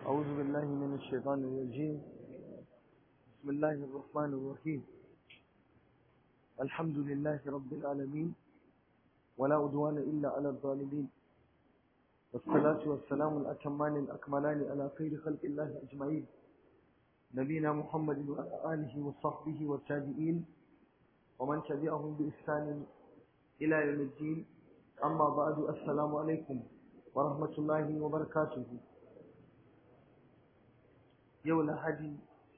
أعوذ بالله من الشيطان الرجيم بسم الله الرحمن الرحيم الحمد لله رب العالمين ولا عدوان إلا على الظالمين والصلاة والسلام الأتمان الأكملان على خير خلق الله أجمعين نبينا محمد وعلى آله وصحبه والتابعين ومن تبعهم بإحسان إلى يوم الدين أما بعد السلام عليكم ورحمة الله وبركاته yau lahadi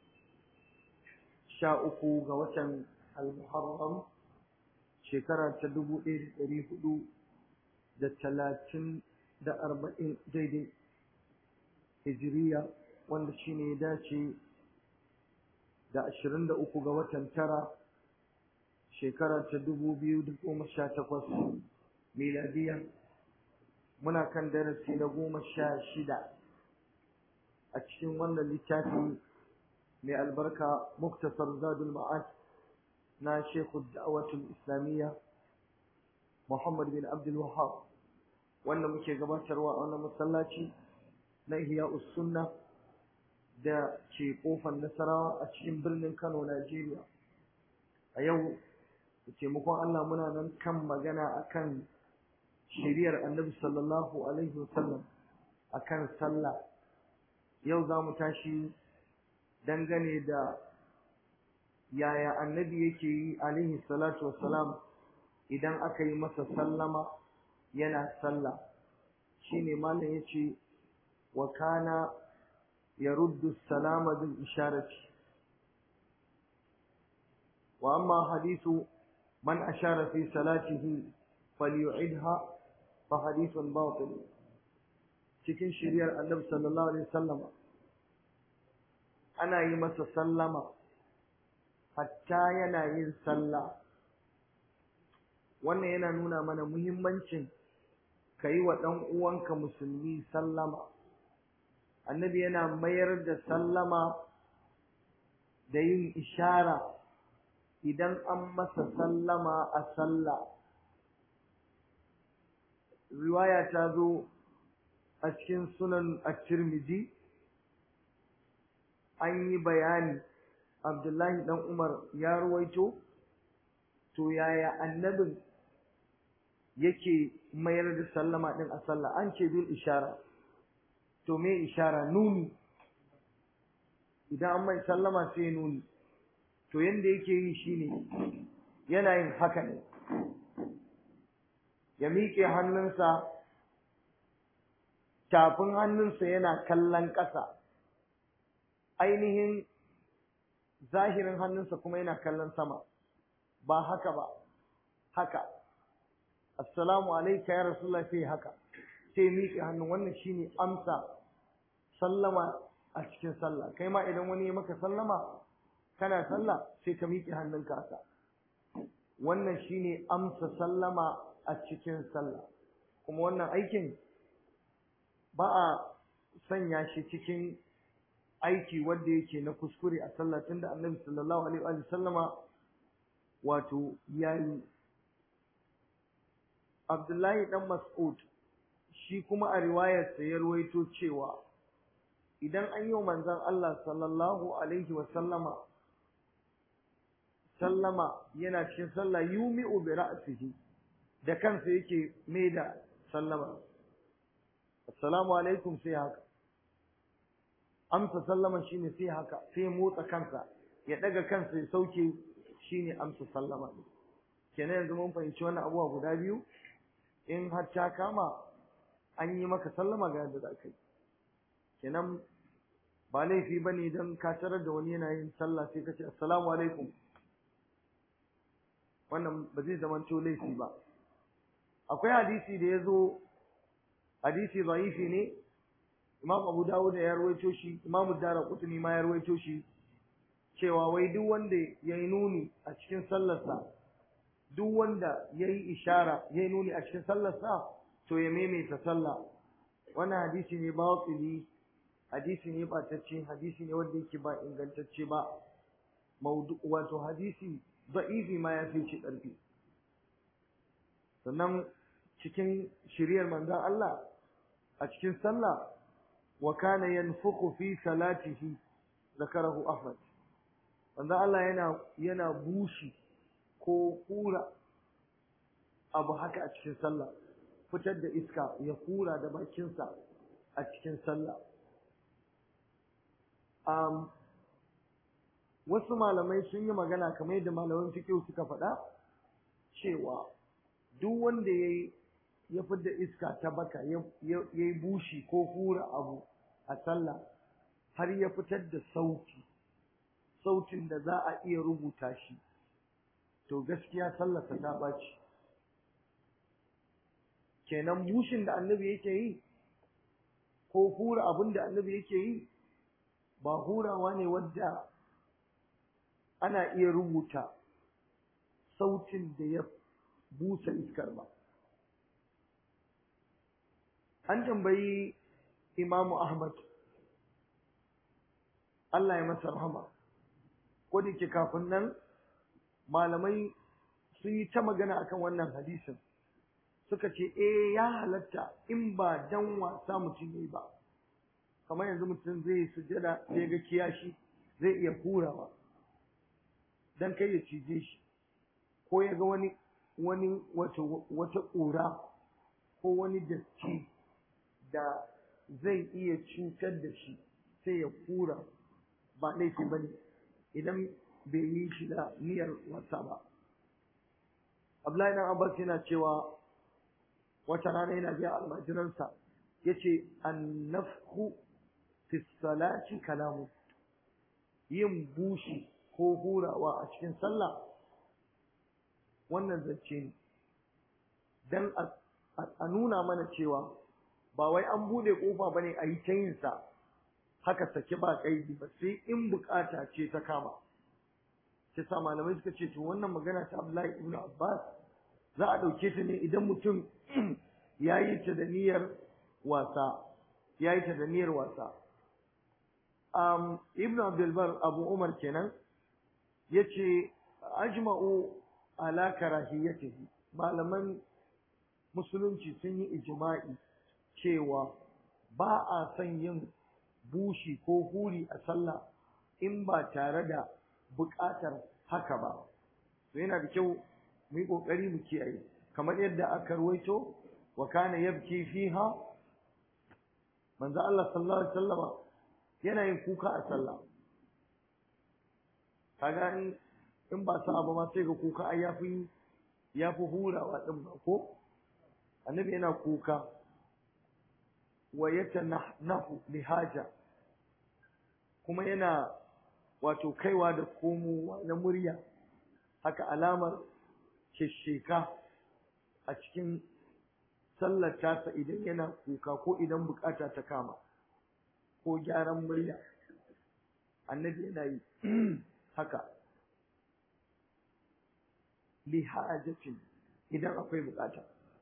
sha uku ga watan al-muharram shekara ta dubu ɗaya da ɗari hudu da talatin da arba'in daidai hijiriya wanda shi ne ya dace da ashirin da uku ga watan tara shekara ta dubu biyu da goma sha takwas miladiya muna kan darasi na goma sha shida a cikin wannan littafi mai albarka muktasar zadul ma'ad na shekhu da'awatul islamiyya muhammad bin abdul wahab wanda muke gabatarwa a wannan masallaci na ihya sunna da ke kofar nasarawa a cikin birnin kano najeriya a yau da taimakon allah muna nan kan magana akan shiriyar annabi sallallahu alaihi wasallam akan sallah yau za mu tashi dangane da yaya annabi yake yi alaihi salatu wassalam idan aka yi masa sallama yana sallah shine malam yace wa kana yaruddu salama bil isharati wa amma hadithu man ashara fi salatihi falyu'idha fa hadithun batil cikin shiriyar annabi sallallahu alaihi wasallama ana yi masa sallama hatta yana yin sallah wannan yana nuna mana muhimmancin ka yi wa ɗan uwanka musulmi sallama annabi yana mayar da sallama da yin ishara idan an masa sallama a sallah riwaya ta zo a cikin sunan at-tirmidhi an yi bayani abdullahi dan umar ya ruwaito to yaya annabin yake mayar da sallama din a sallah an ce bil ishara to me ishara nuni idan an mai sallama sai nuni to yanda yake yi shine yana yin haka ne ya miƙe hannunsa tafin hannunsa yana kallon ƙasa ainihin zahirin hannunsa kuma yana kallon sama ba haka ba haka assalamu alaika ya rasulullah sai haka sai miƙe hannu wannan shine amsa sallama a cikin sallah kai ma idan wani ya maka sallama kana sallah sai ka miƙe hannunka haka wannan shine amsa sallama a cikin sallah kuma wannan aikin ba a sanya shi cikin aiki wanda yake na kuskure a sallah tunda annabi sallallahu alaihi wa sallama wato yayi Abdullahi dan Mas'ud shi kuma a riwayar sa ya ruwaito cewa idan an yi manzon Allah sallallahu alaihi wa sallama sallama yana cikin sallah yumi'u bi ra'sihi da kansa yake mai da sallama assalamu alaikum sai haka amsa sallama shine sai haka sai motsa kansa ya daga kansa ya sauke shine amsa sallama kenan yanzu mun fahimci wannan abuwa guda biyu in har ta kama an yi maka sallama ga yadda za ka yi kenan ba laifi ba ne don ka tarar da wani yana yin sallah sai ka ce assalamu alaikum wannan ba zai zama laifi ba akwai hadisi da ya zo hadisi zaifi ne imam abu dawud ya rawaito shi imam dara kutuni ma ya rawaito shi cewa wai duk wanda ya yi nuni a cikin sallarsa duk wanda ya yi ishara ya yi nuni a cikin sallarsa to ya maimaita sallah wannan hadisi ne batili hadisi ne batacce hadisi ne wanda yake ba ingantacce ba maudu wato hadisi da'ifi ma ya fi shi ƙarfi sannan cikin shiriyar manzon Allah a cikin sallah wa kana yanfukhu fi salatihi zakarahu ahmad manzo Allah yana yana bushi ko hura abu haka a cikin sallah fitar da iska ya hura da bakinsa a cikin sallah um, wasu malamai sun yi magana kamar yadda malaman fiqh suka faɗa cewa duk wanda yayi ya fidda iska ta baka ya yi bushi ko hura abu a sallah har ya fitar da sauti sautin da za a iya rubuta shi to gaskiya sallarsa ta ɓaci kenan bushin da annabi yake yi ko hura abin da annabi yake yi ba hurawa ne wadda ana iya rubuta sautin da ya busa iskar ba an tambayi imamu ahmad Allah ya masa rahama ko da ke kafin nan malamai sun yi ta magana akan wannan hadisin suka ce eh ya halatta in ba dan wasa mutum yayi ba kamar yanzu mutum zai sujada sai ga kiyashi zai iya hurawa dan kai ya cije shi ko ya ga wani wani wata wata ƙura ko wani datti da zai iya cutar da shi sai ya hura ba laifi ba ne idan bai yi shi da niyyar wasa ba Abdullahi dan Abbas yana cewa wata rana yana biya almajiransa yace annafhu fi salati kalamu yin bushi ko hurawa a cikin sallah wannan zance ne dan a nuna mana cewa ba wai an bude kofa bane a yi ta yin sa haka sake ba kaidi ba sai in bukata ce ta kama sai sa malamai suka ce to wannan magana ta Abdullahi ibn Abbas za a dauke ta ne idan mutum ya yi ta da niyyar wasa ya yi ta da niyyar wasa um, ibn abdulbar abu umar kenan ya ce ajma'u ala karahiyatihi malaman musulunci sun yi ijma'i cewa ba a son yin bushi ko huri a sallah in ba tare da buƙatar haka ba to yana da kyau mu yi ƙoƙari mu kiyaye kamar yadda aka ruwaito wa kana yabki fiha manzo Allah sallallahu alaihi wasallama yana yin kuka a sallah kaga in in ba sa ba ma sai ga kuka ai yafi yafi hurawa din ba ko annabi yana kuka wa yatanahnahu lihaja kuma yana wato kaiwa da komowa na murya haka alamar shesheka a cikin sallar tasa idan yana kuka ko idan bukata ta kama ko gyaran murya annabi yana yi haka li hajatin idan akwai bukata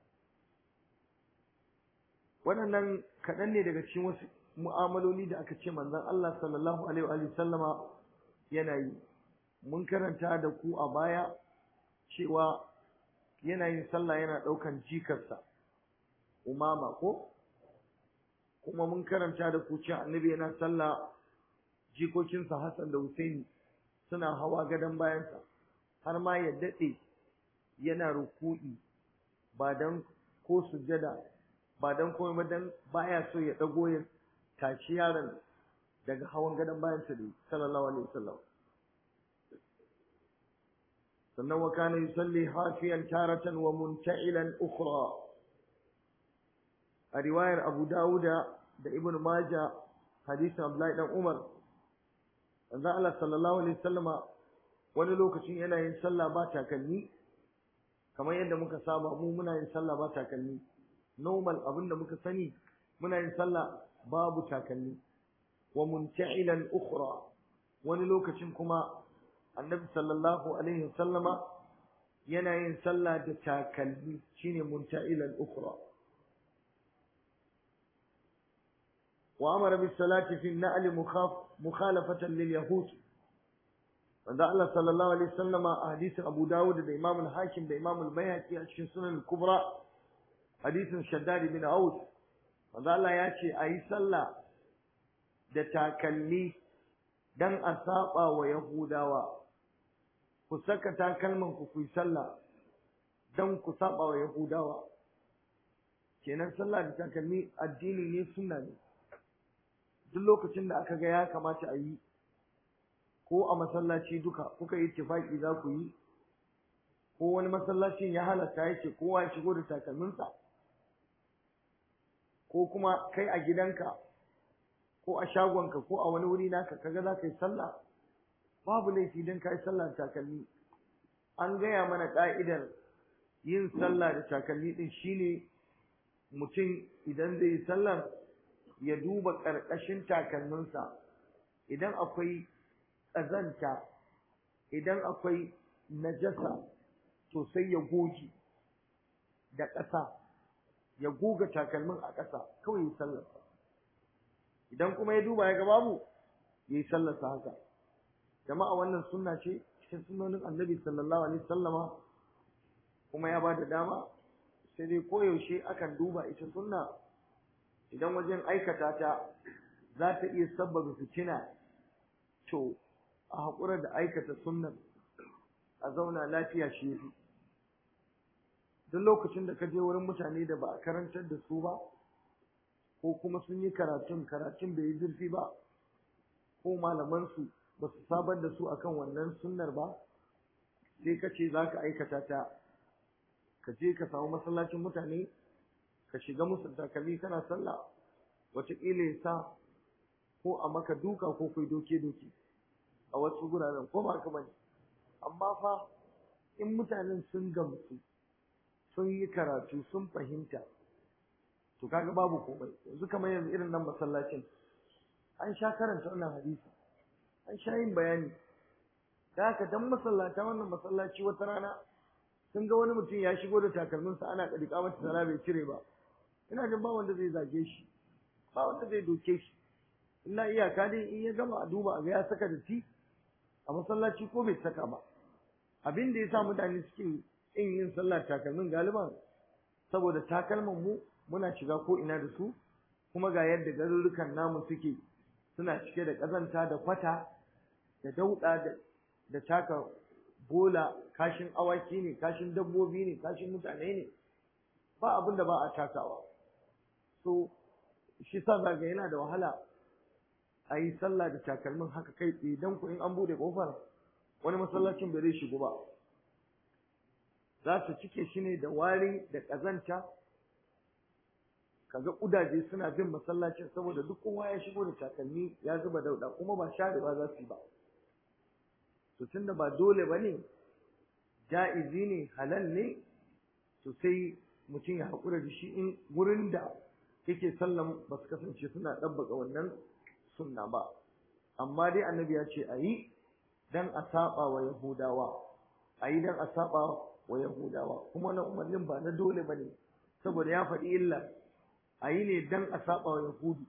waɗannan kaɗan ne daga cikin wasu mu'amaloli da aka ce manzon Allah sallallahu alaihi wa sallama yana yi mun karanta da ku a baya cewa yana yin sallah yana ɗaukan jikarsa umama ko kuma mun karanta da ku cewa annabi yana sallah jikokinsa Hassan da Husaini suna hawa gadon bayansa har ma ya daɗe yana ruku'i ba dan ko sujada ba dan komai ba dan baya so ya dago ya tashi yaron daga hawan gadon bayansa da sallallahu alaihi wasallam sannan wa kana yusalli hafiyan taratan wa munta'ilan ukhra a riwayar Abu Dawuda da Ibn Majah hadisin Abdullahi dan Umar manzo Allah sallallahu alaihi wasallama wani lokacin yana yin sallah ba takalmi kamar yadda muka saba mu muna yin sallah ba takalmi normal abin da muka sani muna yin sallah babu takalmi wa munta'ilan ukhra wani lokacin kuma annabi sallallahu alaihi wasallama yana yin sallah da takalmi shine munta'ilan ukhra wa amara bis salati fi an-na'l mukhalafatan lil yahud wanda Allah sallallahu alaihi wasallama a hadisin Abu Dawud da Imam al-Hakim da Imam al-Baihaqi a cikin Sunan al-Kubra hadisin Shaddad bin Aus wanda Allah ya ce ayi sallah da takalmi dan a saba wa yahudawa ku saka takalman ku ku yi sallah dan ku saba wa yahudawa kenan sallah da takalmi addini ne sunna ne duk lokacin da aka ga ya kamata a yi ko a masallaci duka kuka yi tifaki za ku yi ko wani masallacin ya halatta ya ce kowa ya shigo da takalminsa ko kuma kai a gidanka ko a shagonka ko a wani wuri naka kaga za ka yi sallah babu laifi don ka yi sallah da takalmi an gaya mana ka'idar yin sallah da takalmi din shine mutum idan zai yi sallar ya duba ƙarƙashin takalminsa idan akwai ƙazanta idan akwai najasa to sai ya goge da ƙasa ya goga takalmin a ƙasa kawai ya sallarsa idan kuma ya duba ya ga babu ya yi sallarsa haka jama'a wannan sunna ce cikin sunnonin annabi sallallahu alaihi wasallama kuma ya ba da dama sai dai koyaushe akan duba ita sunna idan wajen aikata ta za ta iya sabbaba fitina to a haƙura da aikata sunnan a zauna lafiya shi yafi duk lokacin da ka je wurin mutane da ba a karantar da su ba ko kuma sun yi karatun karatun bai yi zurfi ba ko malamansu ba su sabar da su akan wannan sunnar ba sai ka ce za ka aikata ta ka je ka samu masallacin mutane ka shiga musu takalmi kana sallah wataƙila ya sa ko a maka duka ko kai doke-doke a wasu guraren ko ba ka bane amma fa in mutanen sun gamsu sun yi karatu sun fahimta to kaga babu komai yanzu kamar yanzu irin nan masallacin an sha karanta wannan hadisi an sha yin bayani da haka dan masallata wannan masallaci wata rana sun ga wani mutum ya shigo da takalminsa ana kadika mata sala bai cire ba ina jin ba wanda zai zage shi ba wanda zai doke shi illa iyaka dai in ya gama a duba a ga ya saka da ti a masallaci ko bai saka ba abin da ya sa mutane suke in yin sallah takalmin galiban saboda takalman mu muna shiga ko ina da su kuma ga yadda garurrukan namu suke suna cike da ƙazanta da kwata da dauɗa da da taka bola kashin awaki ne kashin dabbobi ne kashin mutane ne ba abin da ba a takawa so shi sa zaga yana da wahala a yi sallah da takalmin haka kai tsaye don ku in an bude kofar wani masallacin bai zai shigo ba za su cike shi ne da wari da ƙazanta kaga ƙudaje suna bin masallacin saboda duk kowa ya shigo da takalmi ya zuba dauɗa kuma ba sharewa za su yi ba to tunda ba dole ba ne ja'izi ne halal ne to sai mutum ya haƙura da shi in wurin da yake sallan ba su kasance suna ɗabbaka wannan sunna ba amma dai annabi ya ce a yi dan a saba wa yahudawa a yi dan a saba wa yahudawa kuma na umarnin ba na dole ba ne saboda ya faɗi illa a yi ne dan a saba wa yahudu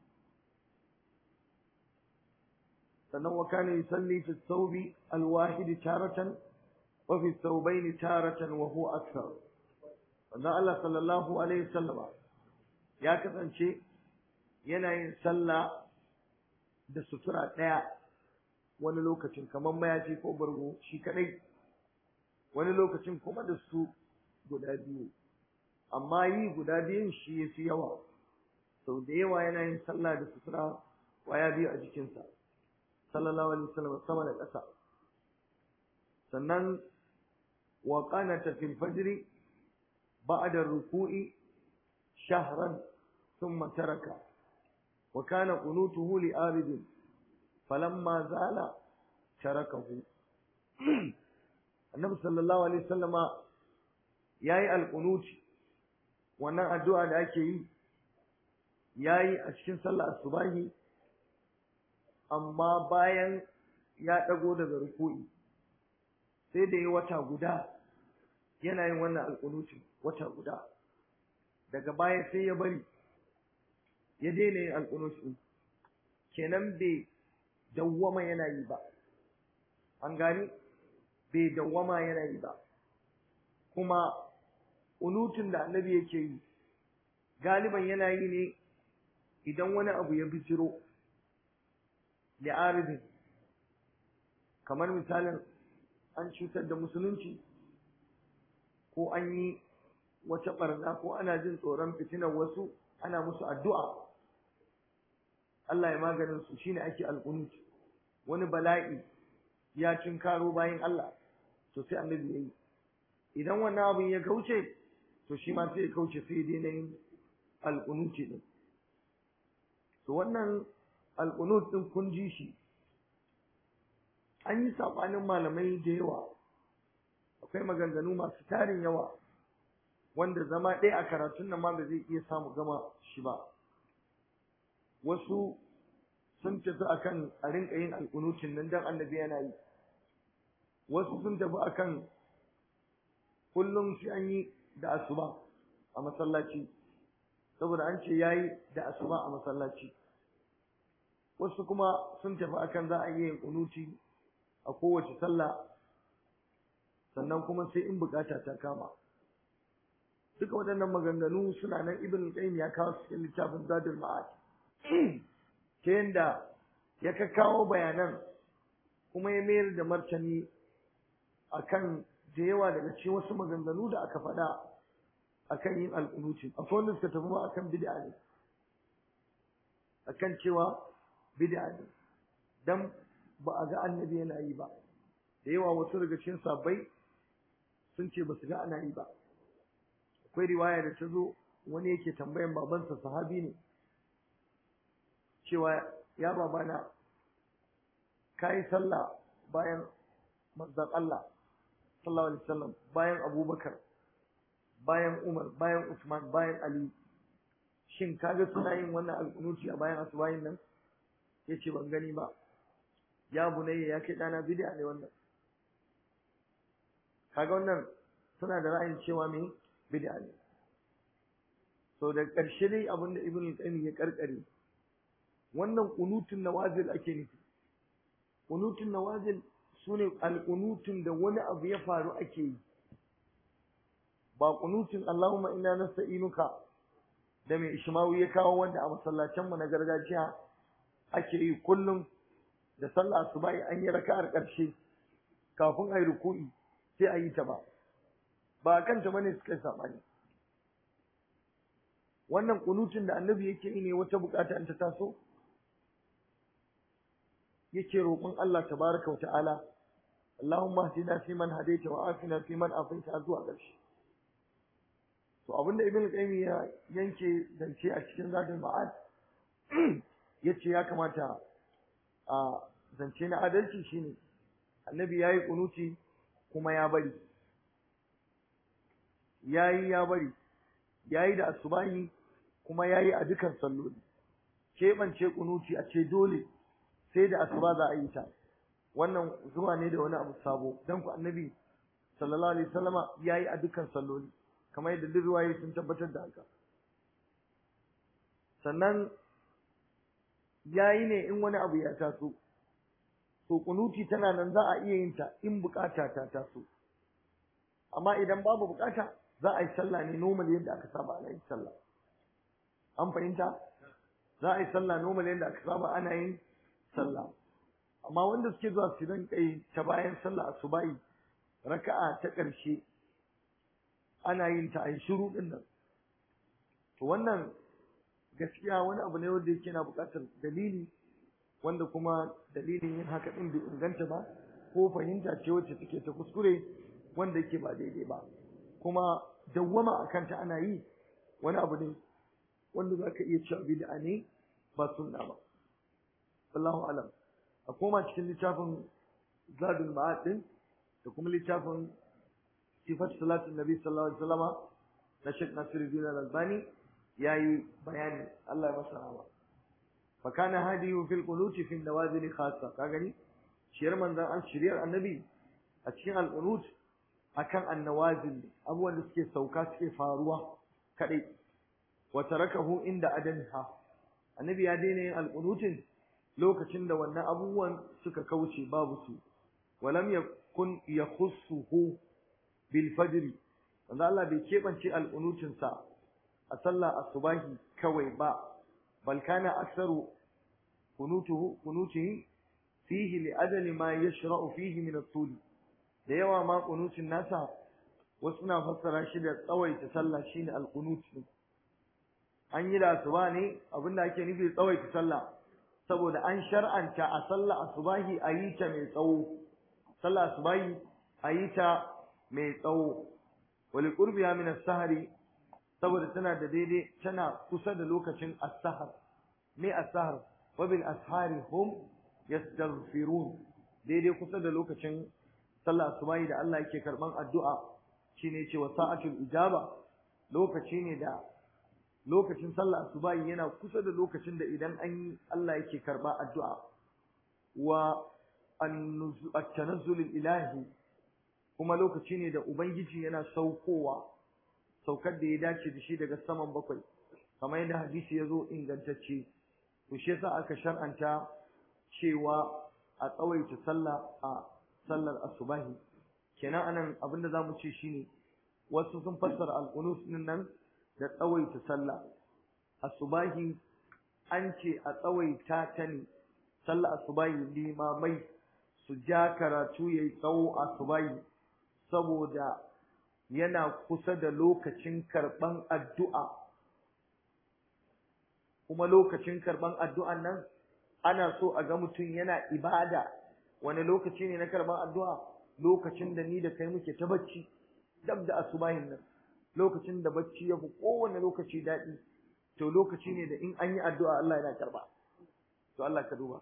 sannan wa kana yusalli fi thawbi alwahid taratan wa fi thawbayn taratan wa huwa akthar wannan Allah sallallahu alaihi wasallama ya kasance yana yin sallah da sutura ɗaya wani lokacin kamar mayafi ko bargo shi kadai wani lokacin kuma da su guda biyu amma yi guda biyun shi ya fi yawa sau da yawa yana yin sallah da sutura waya biyu a jikinsa sallallahu alaihi wasallam sama da ƙasa sannan wa qanata fil fajr ba'da ruku'i shahran thumma taraka wa kana qunutuhu li arid falamma zala tarakahu annabi sallallahu alaihi wasallama yayi alqunuti wannan addu'a da ake yi yayi a cikin sallar asubahi amma bayan ya dago daga ruku'i sai da yi wata guda yana yin wannan alqunuti wata guda daga baya sai ya bari ya daina yin alqunuti kenan bai dawwama yana yi ba an gani bai dawwama yana yi ba kuma unutun da annabi yake yi galiban yana yi ne idan wani abu ya bijiro li'aridin kamar misalin an cutar da musulunci ko an yi wata barna ko ana jin tsoron fitinar wasu ana musu addu'a Allah ya maganin su shine ake alqunut wani bala'i ya karo bayan Allah to sai annabi yayi idan wannan abin ya kauce to shi ma sai ya kauce sai dai na yin alqunuti din to wannan alqunut din kun ji shi an yi sabanin malamai da yawa akwai maganganu masu tarin yawa wanda zama ɗaya a karatun nan ma ba zai iya samu gama shi ba wasu sun tafi akan a rinka yin alƙunutin nan dan annabi yana yi wasu sun tafi akan kullum shi an yi da asuba a masallaci saboda an ce yayi da asuba a masallaci wasu kuma sun tafi akan za a yi yin kunuti a kowace sallah sannan kuma sai in bukata ta kama duka waɗannan maganganu suna nan ibn qayyim ya kawo cikin littafin zadul ma'ad ta yanda ya kawo bayanan kuma ya mayar da martani akan da yawa daga cikin wasu maganganu da aka faɗa akan yin alƙunuti akwai wanda suka tafi ma akan bid'a ne akan cewa bid'a ne dan ba a ga annabi yana yi ba da yawa wasu daga cikin sabbai sun ce ba su ga ana yi ba akwai riwaya da ta zo wani yake tambayan babansa sahabi ne cewa ya babana ka yi sallah bayan manzon Allah sallallahu alaihi wasallam bayan Abubakar bayan Umar bayan Usman bayan Ali shin kaga suna yin wannan alƙunuci a bayan asubahin nan yace ban gani ba ya bunayya ya kai dana bid'a ne wannan kaga wannan suna da ra'ayin cewa me bid'a ne so da ƙarshe dai abin da ibn qayyim ya karkare wannan qunutun nawazil ake nufi qunutun nawazil sune alqunutun da wani abu ya faru ake yi ba qunutun Allahumma inna nasta'inuka da mai ishmawi ya kawo wanda a masallacin mu na gargajiya ake yi kullum da sallah asubahi an yi raka'ar ƙarshe kafin ayi ruku'i sai a yi ta ba ba kanta bane suka yi sabani wannan kunutun da annabi yake yi ne wata bukata in ta taso yake roƙon Allah tabaraka wa ta'ala Allahumma hdina fi man hadaita wa afina fi man afaita zuwa ƙarshe to abinda ibn qayyim ya yanke zance a cikin zadul ma'ad yace ya kamata a zance na adalci shine annabi yayi kunuti kuma ya bari yayi ya bari yayi da asubahi kuma yayi a dukan salloli keɓance kunuti a ce dole sai da asuba za a yi ta wannan zuwa ne da wani abu sabo dan ku annabi sallallahu alaihi wasallama yayi a dukan salloli kamar yadda duk ruwaye sun tabbatar da haka sannan yayi ne in wani abu ya taso to kunuti tana nan za a iya yin ta in bukata ta taso amma idan babu bukata za a yi sallah ne normal yadda aka saba ana yin sallah an fahimta za a yi sallah normal yadda aka saba ana yin sallah amma wanda suke zuwa su dan kai ta bayan sallah asubahi raka'a ta ƙarshe ana yin ta ai shiru din nan to wannan gaskiya wani abu ne wanda yake na buƙatar dalili wanda kuma dalilin yin haka din bai inganta ba ko fahimta ce wacce take ta kuskure wanda yake ba daidai ba kuma dawwama akan ta ana yi wani abu ne wanda zaka iya cewa bid'a ne ba sunna ba wallahu alam a koma cikin littafin zadul ma'ad din da kuma littafin sifat salatin nabi sallallahu alaihi wasallama na Sheikh Nasiruddin Al-Albani yayi bayani Allah ya masa rahama fa kana hadiyu fil qunuti fi nawazil khassa ka gani shiyar manzon an shiriyar annabi a cikin al-qunut akan annawazil abubuwan da suke sauka suke faruwa kadai wa tarakahu inda adanha annabi ya daina yin al-qunutin lokacin da wannan abubuwan suka kauce babu su walam yakun yakhussuhu bil fajr wanda Allah bai kebance al-qunutin sa a sallah asubahi kawai ba bal kana aktsaru kunutuhu kunutihi fihi li ajali ma yashra'u fihi min at-tul da yawa ma qunutin nasa wasu na fassara shi da tsawaita sallah shine al-qunut an yi da asuba ne abinda ake nufi tsawaita sallah saboda an shar'anta a sallah asubahi a yi ta mai tsawo sallah asubahi a yi ta mai tsawo wali qurbiya min as-sahri saboda tana da daidai tana kusa da lokacin as-sahar me as-sahar wa bil ashari hum yastaghfirun daidai kusa da lokacin sallah asubahi da Allah yake karban addu'a shine cewa sa'atul ijaba lokaci ne da lokacin sallah asubahi yana kusa da lokacin da idan an yi Allah yake karba addu'a wa at-tanazzul ilahi kuma lokaci ne da ubangiji yana saukowa saukar da ya dace da shi daga saman bakwai kamar yadda hadisi ya zo ingantacce to shi yasa aka shar'anta cewa a tsawaita sallah a sallar asubahi kenan anan abinda zamu ce shine wasu sun fassara al-qunut nan da tsawaita sallah asubahi an ce a tsawaita ta ne sallah asubahi limamai su ja karatu yayi tsawo asubahi saboda yana kusa da lokacin karban addu'a kuma lokacin karban addu'an nan ana so a ga mutum yana ibada wani lokaci ne na karban addu'a lokacin da ni da kai muke ta bacci dab da asubahin nan lokacin da bacci ya fi kowane lokaci daɗi to lokaci ne da in an yi addu'a Allah yana karba to Allah ka duba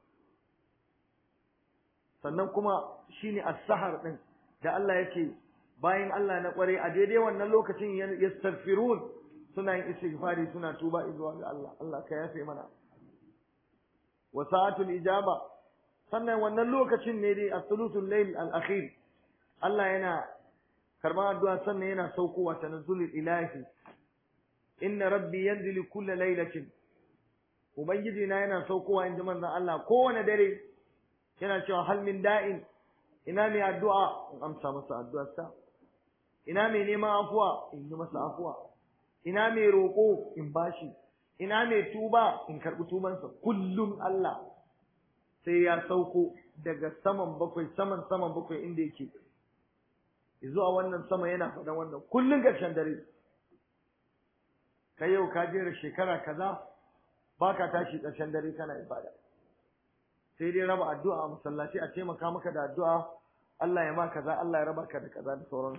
sannan kuma shine as-sahar din da Allah yake bayan Allah na kware a daidai wannan lokacin yastaghfirun suna yin istighfari suna tuba zuwa ga Allah Allah ka yafe mana wa sa'atul ijaba sannan wannan lokacin ne dai as-sulusul layl al-akhir Allah yana karban addu'a sannan yana saukowa tanazzulul ilahi inna rabbi yanzilu kulla laylatin ubangiji na yana saukowa inji manzon Allah kowane dare yana cewa hal min da'in ina mai addu'a in amsa masa addu'arsa ina mai neman afuwa in yi masa afuwa ina mai roƙo in bashi ina mai tuba in karɓi tubansa kullum Allah sai ya sauko daga saman bakwai saman saman bakwai inda yake zuwa wannan sama yana faɗan wannan kullum ƙarshen dare kai yau ka jera shekara kaza baka tashi ƙarshen dare kana ibada sai dai raba addu'a a masallaci a taimaka maka da addu'a Allah ya ma kaza Allah ya raba ka da kaza da sauransu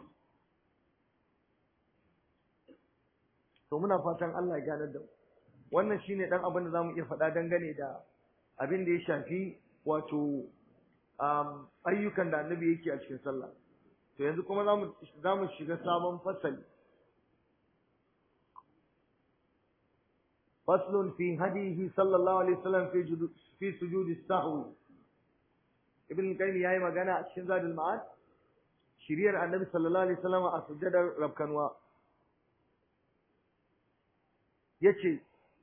to muna fatan Allah ya ganar da mu wannan shine dan abin da zamu iya faɗa dangane da abin da ya shafi wato um, ayyukan da annabi yake a cikin sallah to yanzu kuma zamu zamu shiga sabon fasali فصل في هديه صلى الله عليه وسلم في جدو في سجود السهو ابن القيم yayi magana a cikin zadul ma'ad shiriyar annabi sallallahu alaihi wasallam a sujjadar rabkanwa yace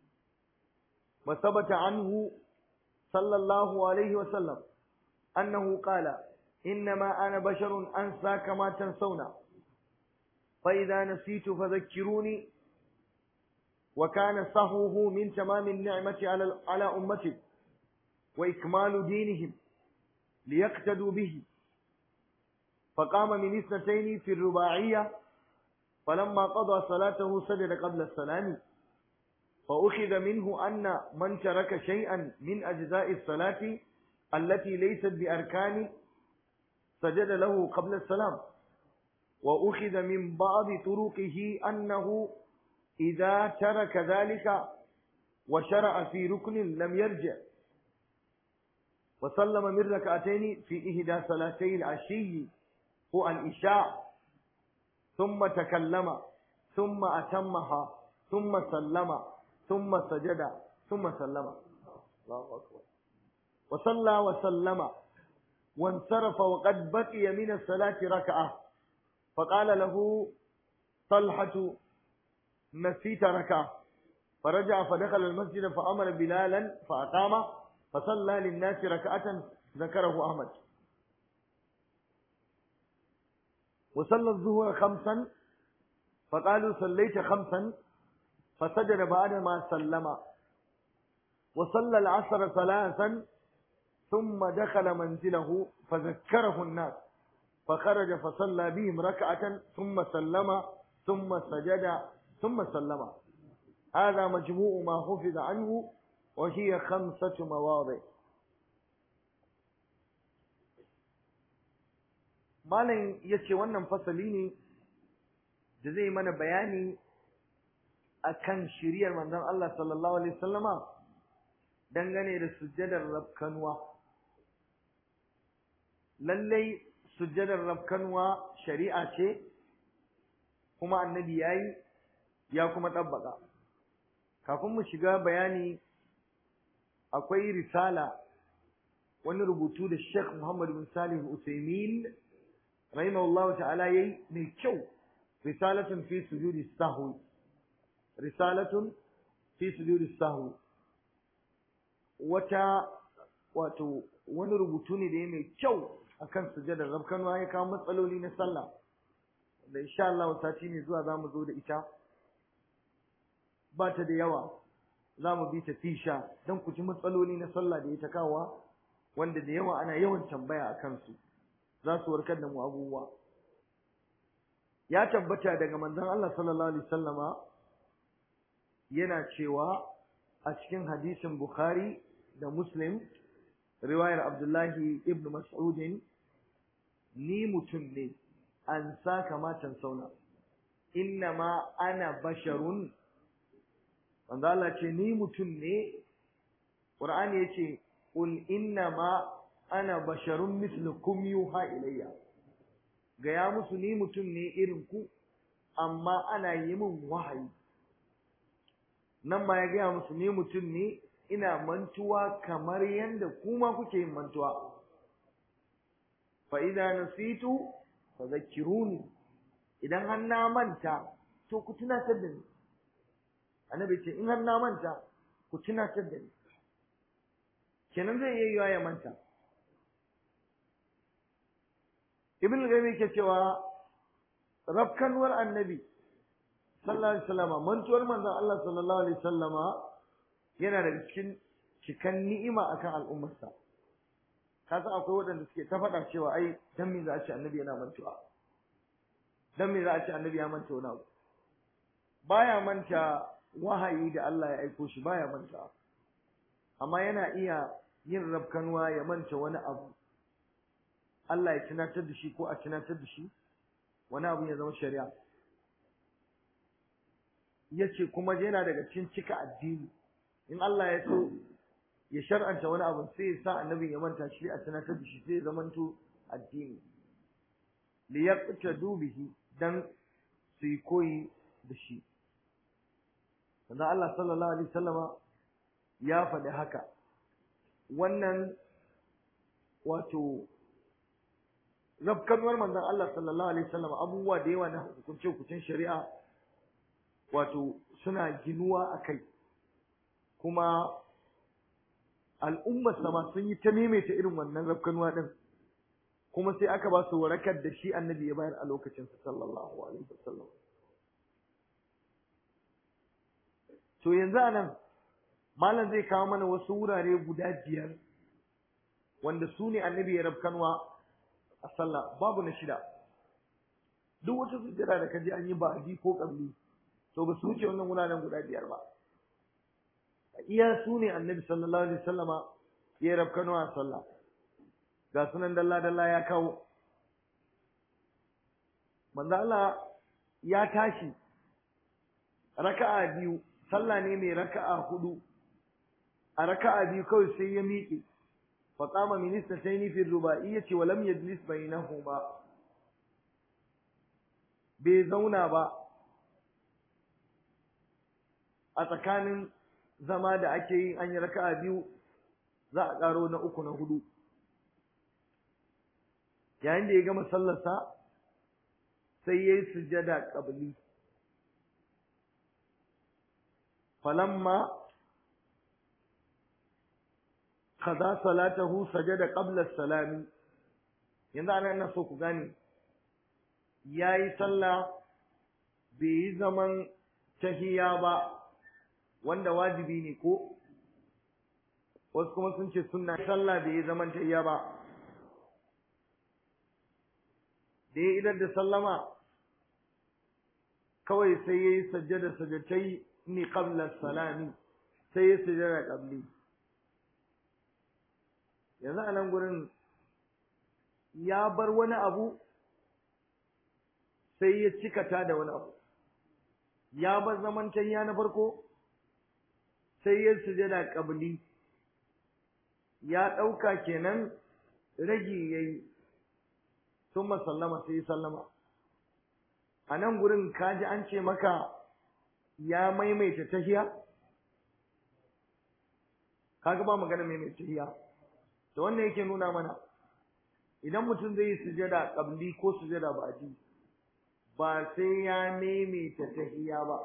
وثبت عنه صلى الله عليه وسلم أنه قال إنما أنا بشر أنسى كما تنسون فإذا نسيت فذكروني وكان صهوه من تمام النعمة على على أمته وإكمال دينهم ليقتدوا به فقام من اثنتين في الرباعية فلما قضى صلاته سجد قبل السلام فأخذ منه أن من ترك شيئا من أجزاء الصلاة التي ليست بأركان سجد له قبل السلام وأخذ من بعض طرقه أنه إذا ترك ذلك وشرع في ركن لم يرجع وسلم من ركعتين في إهدى صلاتي العشي هو الإشاء ثم تكلم ثم أتمها ثم سلم ثم سجد ثم سلم الله أكبر وصلى وسلم وانصرف وقد بقي من الصلاة ركعة فقال له طلحة نسيت ركعة فرجع فدخل المسجد فأمر بلالا فأقام فصلى للناس ركعة ذكره أحمد وصلى الظهر خمسا فقالوا صليت خمسا فسجد بعد ما سلم وصلى العصر ثلاثا ثم دخل منزله فذكره الناس فخرج فصلى بهم ركعة ثم سلم ثم سجد ثم سلم هذا مجموع ما حفظ عنه وهي خمسة مواضع malam ya ce wannan fasali ne da zai mana bayani akan shiriyar manzon Allah sallallahu alaihi wasallama dangane da sujjadar rabkanwa lallai sujjadar rabkanwa shari'a ce kuma annabi yayi ya kuma tabbaka kafin mu shiga bayani akwai risala wani rubutu da Sheikh Muhammad bin Salih Usaimin rahimahullah ta'ala yayi mai kyau risalatun fi sujudi sahwi risalatun fi sujudi sahwi wata wato wani rubutu ne da ya mai kyau akan sujadar rabkanwa ya kawo matsaloli na sallah da insha Allah sati ne zuwa zamu zo da ita ba ta da yawa zamu bi ta fisha don ku ji matsaloli na sallah da ya ta kawo wanda da yawa ana yawan tambaya a kansu za su warkar da mu abubuwa ya tabbata daga manzon Allah sallallahu alaihi wasallama yana cewa a cikin hadisin Bukhari da Muslim riwayar Abdullahi ibn Mas'ud ni mutum ne an sa kamatan sauna inna ma ana basharun wanda Allah ce ni mutum ne Qur'ani yace qul inna ma ana basharun mislukum yuha ilayya gaya musu ni mutum ne irin ku amma ana yi min wahayi nan ma ya gaya musu ni mutum ne ina mantuwa kamar yadda kuma kuke yin mantuwa fa idza nasitu fadhakkiruni idan har na manta to ku tunatar da ni annabi ce in har na manta ku tunatar da ni kenan zai iya yiwa ya manta ibn al-qayyim yake cewa rafkanwar annabi sallallahu alaihi wasallama mantuwar manzon Allah sallallahu alaihi wasallama yana daga cikin cikan ni'ima akan al'ummarsa ka san akwai waɗanda suke ta faɗa cewa ai dan me za a ce annabi yana mantuwa dan me za a ce annabi ya manta wani abu baya manta wahayi da Allah ya aiko shi baya manta amma yana iya yin rafkanwa ya manta wani abu Allah ya tunatar da shi ko a tunatar da shi wani abu ya zama shari'a yace kuma yana daga cikin cika addini in Allah ya so ya shar'anta wani abu sai ya sa annabi ya manta shi a tunatar da shi sai ya zamanto addini li yaqtadu bihi dan su yi koyi da shi sannan Allah sallallahu alaihi wasallama ya faɗi haka wannan wato rabkanwar manzon Allah sallallahu alaihi wasallam abubuwa da yawa na hukunce hukuncin shari'a wato suna ginuwa akai kuma al'ummar sama sun yi ta maimaita irin wannan rabkanwa din kuma sai aka ba su warakar da shi annabi ya bayar a lokacin sa sallallahu alaihi wasallam to yanzu anan malam zai kawo mana wasu wurare guda biyar wanda su ne annabi ya rabkanwa a sallah babu na shida duk wata sujjada da kaji an yi ba'adi ko kabli to ba su wuce wannan wuraren guda biyar ba iya su ne annabi sallallahu alaihi wasallama ya rabkano a sallah ga sunan dalla dalla ya kawo manzo Allah ya tashi raka'a biyu sallah ne mai raka'a hudu a raka'a biyu kawai sai ya miƙe فقام من اثنتين في الرباعية ولم يجلس بينهما bai zauna ba a tsakanin zama da ake yi an yi raka'a biyu za a ƙaro na uku na hudu yayin da ya gama sallarsa sai ya yi sujada ƙabli falamma kaza salatahu sajada qabla salami yanzu ana ina so ku gane yayi sallah bai yi zaman tahiya ba wanda wajibi ne ko wasu kuma sun ce sunna sallah da ya zaman tayya ba da ya idar da sallama kawai sai ya yi sajjada sajjatai ni qabla salami sai ya sujjada qabli yanzu a nan gurin ya bar wani abu sai ya cikata da wani abu ya bar zaman tayya na farko sai ya sujada qabli ya ɗauka kenan ragi yayi sun sallama sai ya sallama a nan gurin kaji an ce maka ya maimaita tahiya kaga ba magana maimaita tahiya to wannan yake nuna mana idan mutum zai yi sujada qabli ko sujada ba'di ba sai ya maimaita tahiya ba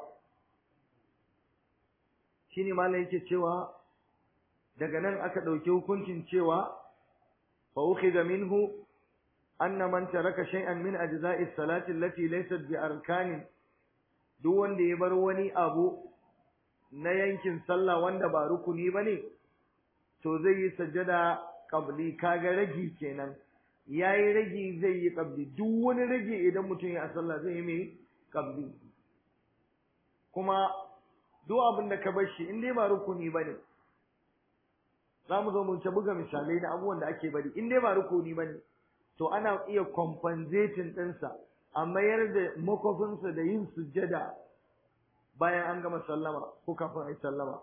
shine malam yake cewa daga nan aka dauki hukuncin cewa fa ukhidha minhu anna man taraka shay'an min ajza'i salati allati laysat bi arkanin duk wanda ya bar wani abu na yankin sallah wanda ba rukuni bane to zai yi sajjada qabli kaga ragi kenan yayi ragi zai yi qabli duk wani ragi idan mutum ya sallah zai yi mai qabli kuma duk abin da ka bar shi in dai ba rukuni bane za mu zo mu ta buga misalai na abubuwan da ake bari in dai ba rukuni bane to ana iya compensating ɗinsa a mayar da makofinsa da yin sujjada bayan an gama sallama ko kafin a yi sallama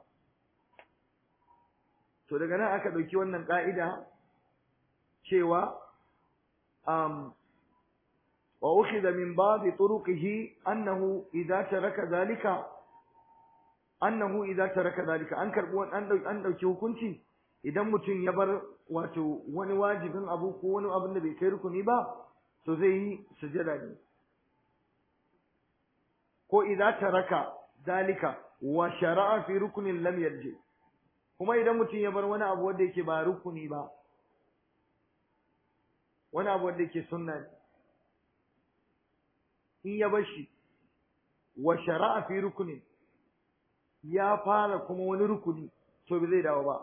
to daga nan aka ɗauki wannan ƙa'ida cewa um, wa ukhidha min babi turuqihi annahu idza taraka zalika annahu idza taraka zalika an karbi an dauki an dauki hukunci idan mutum ya bar wato wani wajibin abu ko wani abin da bai kai rukuni ba to zai yi sujada ne ko idza taraka zalika wa shara'a fi rukunin lam yarji kuma idan mutum ya bar wani abu wanda yake ba rukuni ba wani abu wanda yake sunna ne in ya bar shi wa shara'a fi rukunin ya fara kuma wani rukuni to bai zai dawo ba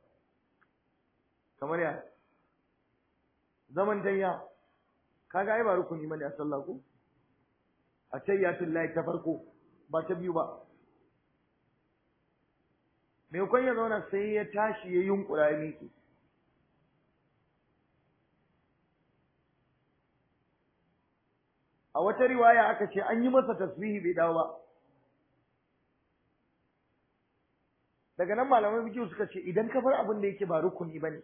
kamar ya zaman tayya kaga ai ba rukuni bane a sallah ko a tayyatul lahi ta farko ba ta biyu ba me kun ya zauna sai ya tashi ya yunkura ya miƙe a wata riwaya aka ce an yi masa tasbihi bai dawo ba daga nan malaman fiqh suka ce idan ka bar abin da yake ba rukuni bane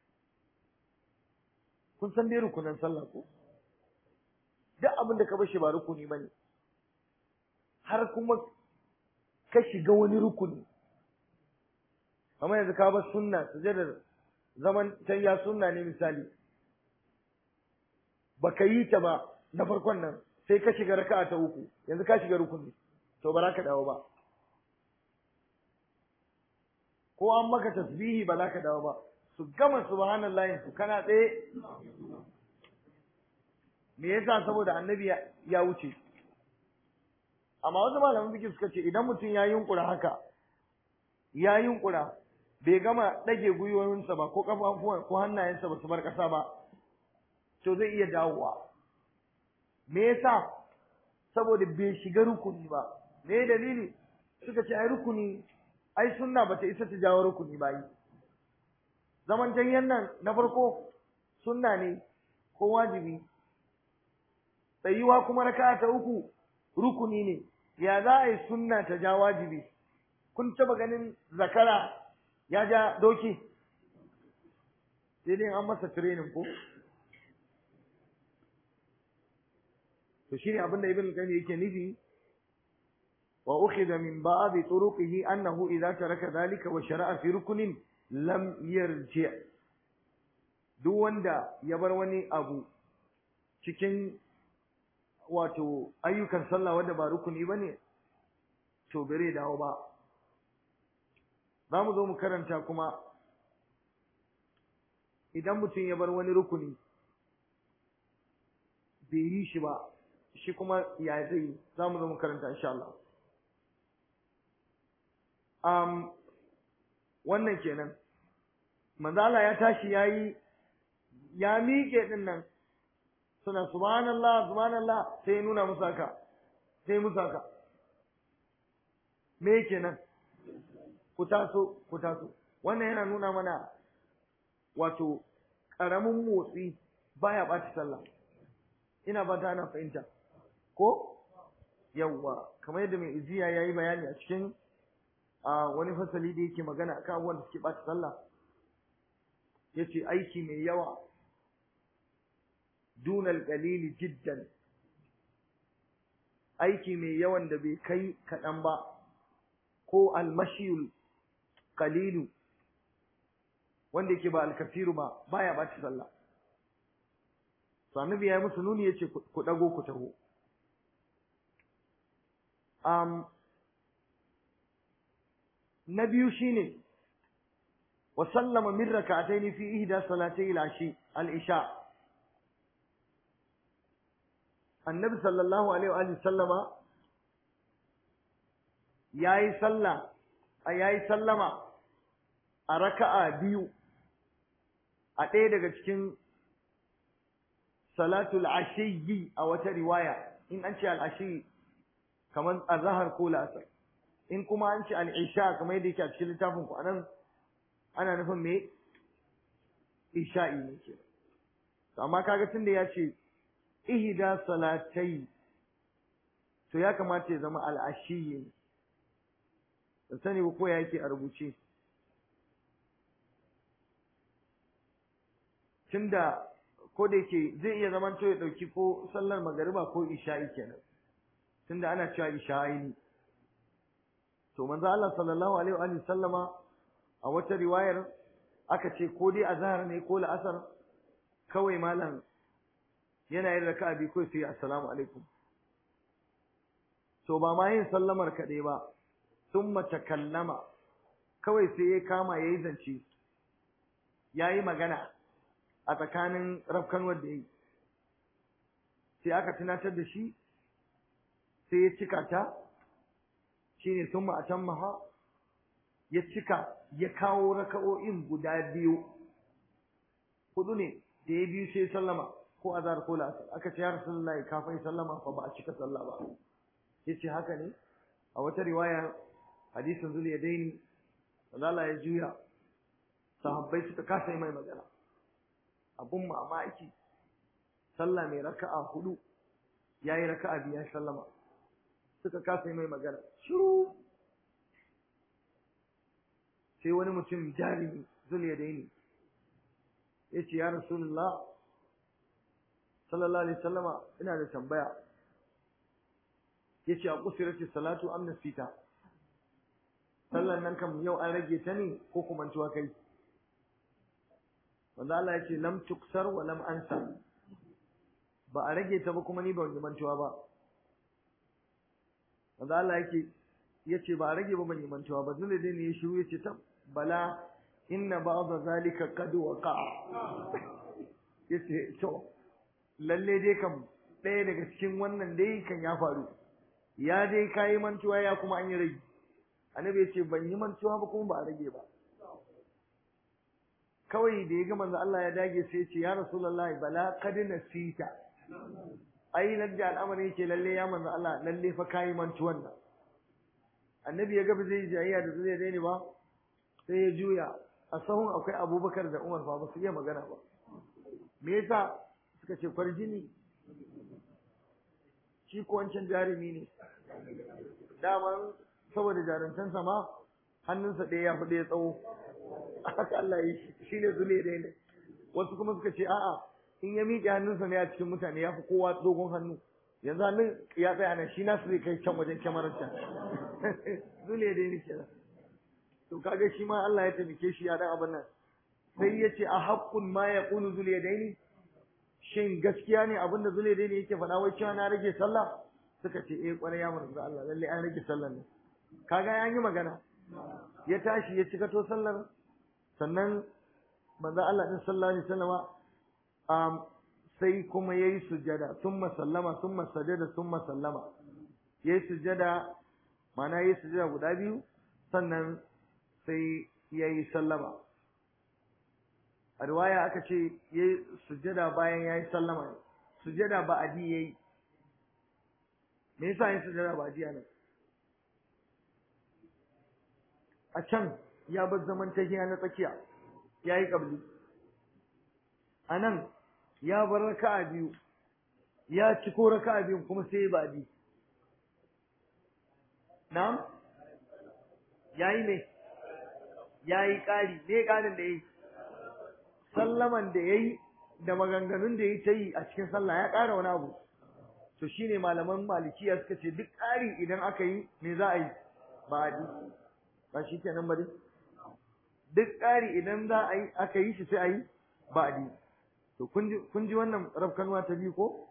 kun san dai rukunan sallah ko duk abin da ka bar shi ba rukuni bane har kuma ka shiga wani rukuni kamar yanzu ka bar sunna sujadar zaman tayya sunna ne misali baka yi ta ba na farkon nan sai ka shiga raka'a ta uku yanzu ka shiga rukuni to ba za ka dawo ba ko an maka tasbihi ba za ka dawo ba su gama subhanallahi su kana tsaye me yasa saboda annabi ya wuce amma wasu malaman biki suka ce idan mutum ya yunkura haka ya yunkura bai gama ɗage gwiwoyinsa ba ko kafafuwan ko hannayensa ba su bar ƙasa ba to zai iya dawowa me yasa saboda bai shiga rukuni ba me dalili suka ce ai rukuni ai sunna bata isa ta jawo rukuni ba yi zaman janyen nan na farko sunna ne ko wajibi tsayuwa kuma raka'a ta uku rukuni ne ya za a yi sunna ta ja wajibi kun taba ganin zakara ya ja doki sai dai an masa training ko to shine abin da ibn qayyim yake nufi wa ukhidha min ba'd turuqihi annahu idza taraka dhalika wa shara'a fi ruknin lam yarji duk wanda ya bar wani abu cikin wato ayyukan sallah wanda ba rukuni bane to bare dawo ba zamu zo mu karanta kuma idan mutum ya bar wani rukuni bai yi shi ba shi kuma ya zai zamu zo mu karanta insha Allah um wannan kenan manzala ya tashi yayi ya miƙe din nan suna subhanallah subhanallah sai nuna musu haka sai musu haka me kenan ku taso ku taso wannan yana nuna mana wato ƙaramin motsi baya ɓaci sallah ina ba ta ana fahimta ko yawwa kamar yadda mai iziya ya yi bayani a cikin wani fasali da yake magana akan abubuwan da suke ɓaci sallah ya ce aiki mai yawa dunal qalili jiddan aiki mai yawan da bai kai kaɗan ba ko almashiyul qalilu wanda yake ba alkafiru ba baya ɓaci sallah to annabi ya yi musu nuni yace ku dago ku taho um na biyu shine wa sallama min rak'atayn fi ihda salatay al-ashi al-isha annabi sallallahu alaihi wa sallama yayi sallah yayi sallama a raka'a biyu a ɗaya daga cikin salatul ashiyyi a wata riwaya in an ce al-ashi kamar azhar ko la'asar in kuma an ce al-isha kamar yadda yake a cikin littafin ku anan ana nufin me isha'i ne ke amma kaga tunda ya ce ihda salatai to ya kamata ya zama al-ashiyyi ne sani ba ko ya yake a rubuce tunda ko da yake zai iya zaman to ya dauki ko sallar magariba ko isha'i kenan tunda ana cewa isha'i ne to manzo Allah sallallahu alaihi wa sallama a wata riwayar aka ce ko dai azhar ne ko la'asar kawai malam yana yin raka'a bi ko sai assalamu alaikum to ba ma yin sallamar kaɗai ba summa takallama kawai sai ya kama yayi zance yayi magana a tsakanin rafkanuwar da yi sai aka tunatar da shi sai ya cika ta shine summa atammaha ya cika ya kawo raka'o'in guda biyu hudu ne da ya biyu sai sallama ko azhar ko la'asar aka ce ya rasulullahi kafin sallama fa ba a cika sallah ba yace haka ne a wata riwaya hadisin zul yadaini Allah ya juya sahabbai suka kasa mai magana abun mamaki sallah mai raka'a hudu yayi raka'a biyar sallama suka kasa mai magana shiru sai wani mutum jarimi zul yadaini yace ya rasulullah sallallahu alaihi wasallama ina da tambaya yace a kusirati salatu am nasita sallan nan kam yau an rage ta ne ko kuma tuwa kai wanda Allah yace lam tuksar wa lam ansa ba a rage ta ba kuma ni ban yi mantuwa ba wanda Allah yake yace ba a rage ba ban yi mantuwa ba dole dai ne ya shiru yace ta bala inna ba'dha zalika qad waqa'a yace to lalle dai kam ɗaya daga cikin wannan dai kan ya faru ya dai kayi mantuwa ya kuma an yi rage annabi ya ce ban yi mantuwa ba kuma ba a rage ba kawai da ya ga manzo Allah ya dage sai ya ce ya rasulullahi bala qad nasita ai da al'amari yake lalle ya manzo Allah lalle fa kayi mantuwan nan annabi ya ga ba zai jayayya da zai daina ba sai ya juya a sahun akwai abubakar da umar fa ba su iya magana ba me yasa suka ce kwarjini shi ko wancan jarumi ne daman saboda jarumtansa ma hannunsa ɗaya ya fi ɗaya tsawo haka Allah ya yi shi ne zule ɗaya ne wasu kuma suka ce a'a in ya miƙe hannunsa ne a cikin mutane ya fi kowa dogon hannu yanzu hannun ya tsaya nan shi nasu zai kai can wajen kyamarar can zule ɗaya ne kenan to kaga shi ma Allah ya taimake shi ya dan abin nan sai ya ce a haƙƙun ma ya ƙunu zule ɗaya shin gaskiya ne abinda zule dai ne yake faɗa wai cewa na rage sallah suka ce eh kwarai ya manzo Allah lalle an rage sallar ne kaga ya yi magana ya tashi ya cika to sallar sannan manzo Allah din sallallahu alaihi wasallama um, sai kuma yayi sujjada thumma sallama thumma sajada thumma sallama yayi sujjada ma'ana yayi sujjada guda biyu sannan sai yayi sallama a riwaya aka ce yayi sujjada bayan yayi sallama sujjada ba adi yayi me yasa yin sujjada ba adi nan a can ya bar zaman tahiya na tsakiya yayi kabli a nan ya bar raka'a biyu ya ci ko raka'a biyu kuma sai ba adi na'am yayi ne yayi ƙari me ƙarin da yayi sallaman da yayi da maganganun da yayi ta yi a cikin sallah ya ƙara wani abu to shine malaman malikiya suka ce duk ƙari idan aka yi me za a yi ba a ji ba shi kenan ba dai duk ƙari idan za a yi aka yi shi sai a yi ba a ji to kun ji wannan rafkanuwa ta biyu ko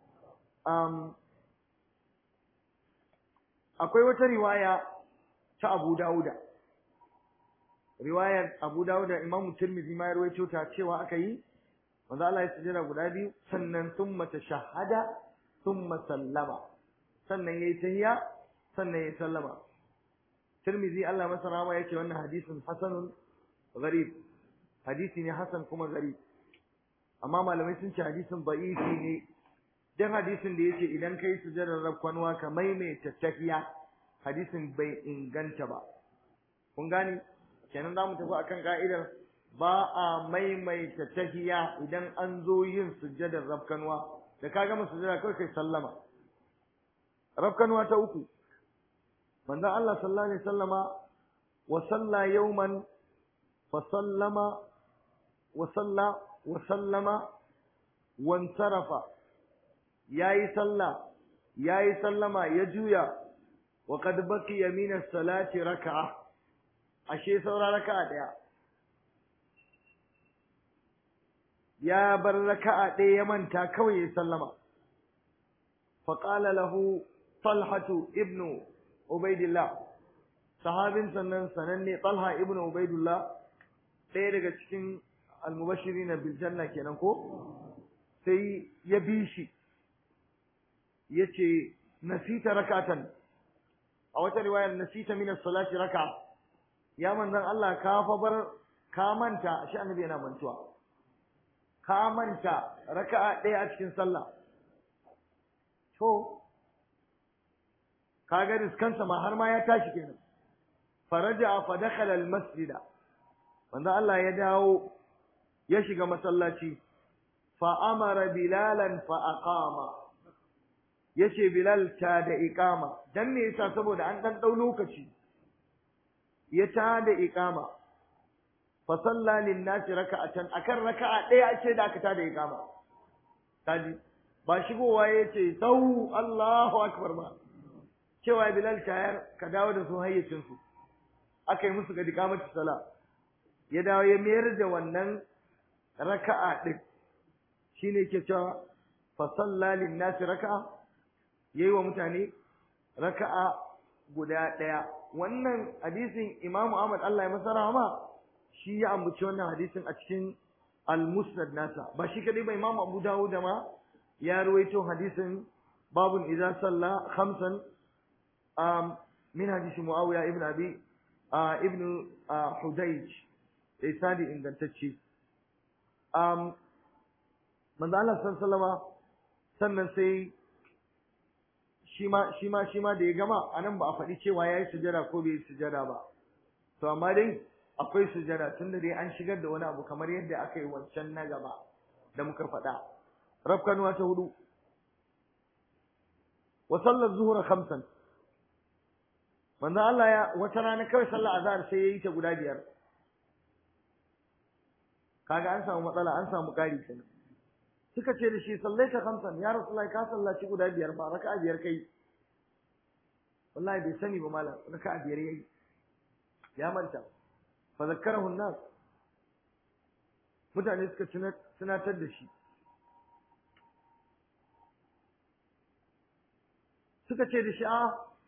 akwai wata riwaya ta Abu Dawuda riwayar Abu Dawuda Imam Tirmidhi ma ya rawaito ta cewa aka yi manzo Allah ya sujjada guda biyu sannan thumma tashahhada thumma sallama sannan yayi tahiyya sannan yayi sallama Tirmidhi Allah masa rahama yace wannan hadisin hasanun gharib hadisi ne hasan kuma gharib amma malamai sun ce hadisin da'ifi ne dan hadisin da yace idan kai sujjadar rakwanwa ka maimaita tahiyya hadisin bai inganta ba kun gani kenan zamu tafi akan ka'idar ba a maimaita tahiya idan an zo yin sujjadar rabkanwa da ka gama sujjada kawai kai sallama rabkanwa ta uku manzon Allah sallallahu alaihi wasallama wa salla yawman fa sallama wa salla wa sallama wa sarafa yayi sallah yayi sallama ya juya wa qad baqiya min as-salati rak'ah ashe saura raka'a daya ya bar raka'a ɗaya ya manta kawai ya sallama faƙala lahu talhatu ibnu ubaidillah sahabin sannan sananne talha ibnu ubaidillah ɗaya daga cikin almubashiri na biljanna kenan ko sai ya bi shi ya ce nasita rakatan a wata riwayar nasita min as-salati raka'a ya manzon Allah ka fa bar ka manta shi annabi yana mantuwa ka manta raka'a ɗaya a cikin sallah to kaga riskansa ma har ma ya tashi kenan faraja fa dakhala al-masjida manzo Allah ya dawo ya shiga masallaci fa amara bilalan fa aqama yace bilal ta da iqama dan me yasa saboda an dan dau lokaci ya ta da iqama fa salla lin nas raka'atan akan raka'a daya ake da aka ta da iqama kaji ba shigowa yace sau Allahu akbar ba cewa bilal tayar ka dawo da su hayyacin su aka yi musu ga dikamatu sala ya dawo ya mayar da wannan raka'a din shine yake cewa fa salla lin nas raka'a yayi wa mutane raka'a guda daya wannan hadisin Imam Ahmad Allah ya masa rahama shi ya ambaci wannan hadisin a cikin al-Musnad nasa ba shi kadai ba Imam Abu Dawud ma ya ruwaito hadisin babun idza salla khamsan um, min hadisi Muawiya ibn Abi uh, ibn uh, Hudayj isadi ingantacce um, manzo Allah sallallahu sannan sai shi ma shi ma shi ma da ya gama anan ba a faɗi cewa yayi sujada ko bai yi sujada ba to amma dai akwai sujada tunda dai an shigar da wani abu kamar yadda aka yi wancan na gaba da muka faɗa rafkanuwa ta hudu wa sallar zuhura khamsan manzo Allah ya wata rana kawai sallar azhar sai yayi ta guda biyar kaga an samu matsala an samu kari kenan suka ce da shi sallaita khamsan ya rasulullahi ka sallaci guda biyar ba raka'a biyar kai wallahi bai sani ba malam raka'a biyar yayi ya manta fa zakkarahu an-nas mutane suka tunatar da shi suka ce da shi a